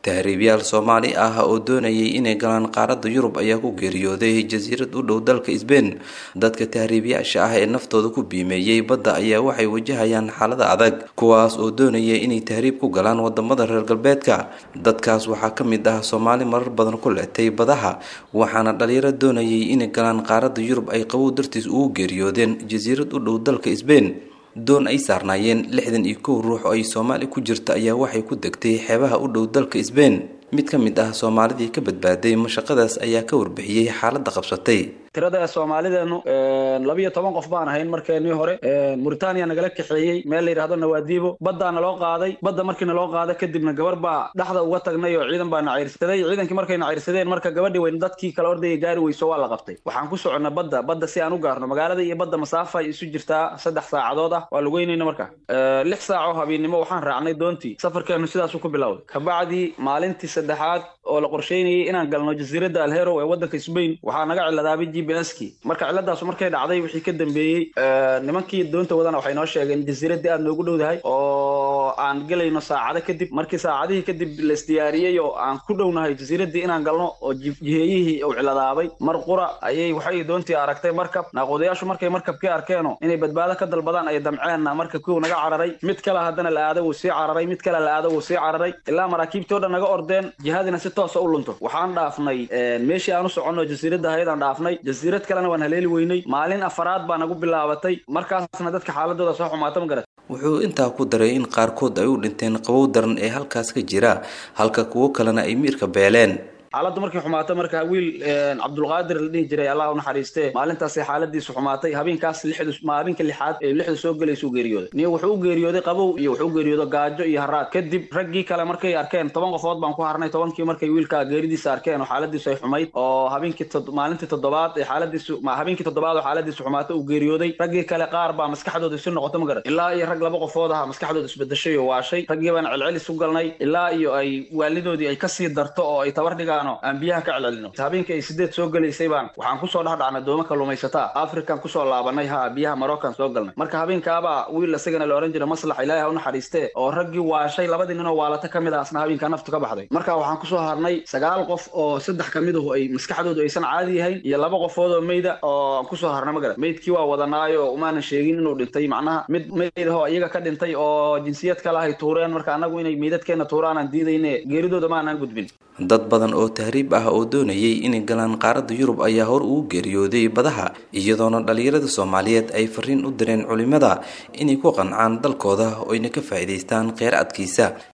tahriibyaal soomaali ah oo doonayay inay galaan qaaradda yurub ayaa ku geeriyooday jasiirad u dhow dalka sbein dadka tahriibyaasha ah ee naftooda ku biimeeyey badda ayaa waxay wajahayaan xaalada adag kuwaas oo doonaya inay tahriib ku galaan wadamada reer galbeedka dadkaas waxaa ka mid ah soomaali marar badan ku letay badaha waxaana dhalinyaro doonayay inay galaan qaaradda yurub ay qabow dartiis ugu geeriyoodeen jasiirad u dhow dalka sbein doon ay saarnaayeen lixdan iyo kow ruux oo ay soomaali ku jirta ayaa waxay ku degtay xeebaha u dhow dalka sbein mid ka mid ah soomaalidii ka badbaaday mashaqadaas ayaa ka warbixiyey xaaladda qabsatay tirada soomaalideenu labiyo toban qof baan ahayn markeenii hore muritaaniya nagala kaxeeyey meel la yidhahdo nawaadiibo baddaa naloo qaaday badda markii naloo qaada kadibna gabar baa dhexda uga tagnay oo ciidan baa nacayrsaday ciidankii markay nacayrsadeen marka gabadhii weyn dadkii kale ordaya gaari weyso waa la qabtay waxaan ku soconnay badda badda si aan u gaarno magaalada iyo badda masaafa ay isu jirtaa saddex saacadood ah waa lugeynayna marka lix saaco habeennimo waxaan raacnay doontii safarkeenu sidaasuu ku bilowday kabacdii maalintii saddexaad oo la qorsheynayay inaan galno jasiiradda alhero ee waddanka sbain waxaa naga ciladaabay g b ski marka cilladaasu markay dhacday wixii ka dambeeyey nimankii doonta wadana waxay noo sheegeen jasiiraddii aad noogu dhowdahay oo aan gelayno saacado kadib markii saacadihii kadib laisdiyaariyey oo aan ku dhownahay jasiiraddii inaan galno oo jiheeyihii uu ciladaabay mar qura ayay waxay doontii aragtay markab naaquudayaashu markay markabkii arkeeno inay badbaado ka dalbadaan ay damceenna markabkii uu naga cararay mid kale haddana la aado wuu sii cararay mid kale la aado wuu sii cararay ilaa maraakiibtii o dhan naga ordeen jihadina si toosa u lunto waxaan dhaafnay meeshii aan u soconno jasiiradda hayadaan dhaafnay jasiirad kalena waan haleeli weynay maalin afaraad baa nagu bilaabatay markaasna dadka xaaladooda soo xumaata ma garat wuxuu intaa ku daray in qaarkood ay u dhinteen qabow daran ee halkaas ka jira halka kuwo kalena ay miirka beeleen xaaladdu markay xumaato marka wiil cabdulqaadir la dhihi jiray allah unaxariistee maalintaasay xaaladiisu xumaatay habeenkaas lixdu maalinka lixaad ee lixdu soo gelaysuu geeriyooday niyo wuxuu u geeriyooday qabow iyo wuxuu u geeriyooday gaajo iyo haraad kadib raggii kale markay arkeen toban qofood baan ku harnay tobankii markay wiilka geeridiisa arkeen oo xaaladiisu ay xumayd oo habeenkii maalintii toddobaad ee xaaladiisu habeenkii toddobaad oo xaaladiisu xumaatay uu geeriyooday raggii kale qaar baa maskaxdooda isu noqoto ma garan ilaa iyo rag laba qofood aha maskaxdooda isbedeshay oo waashay raggii baan celcelis u galnay ilaa iyo ay waalidoodii ay kasii darto oo ay tabar dhigaan aan biyaha ka celcelino habeenkii ay sideed soo gelaysay baan waxaan kusoo dhex dhacnay dooma kalluumaysataa african kusoo laabanay ha biyaha maroccan soo galnay marka habeenkaabaa wiil isagana la ohan jiray maslax ilaahi ha u naxariistee oo raggii waashay labadii nin oo waalata ka mid ah asna habeenkaa naftu ka baxday marka waxaan kusoo harnay sagaal qof oo saddex ka midahu ay maskaxdoodu aysan caadi yahayn iyo laba qofood oo meyda oo aan kusoo harnay magarat meydkii waa wadanaayo umaanan sheegin inuu dhintay macnaha mid meyd ahoo iyaga ka dhintay oo jinsiyad kale ahay tuureen marka annagu inay meydadkeena tuuraanaan diidayne geeridooda maanaan gudbin dad badan oo tahriib ah oo doonayay inay galaan qaaradda yurub ayaa hor ugu geeriyooday badaha iyadoona dhalinyarada soomaaliyeed ay fariin u direen culimada inay ku qancaan dalkooda oo ayna ka faa'iidaystaan kheyraadkiisa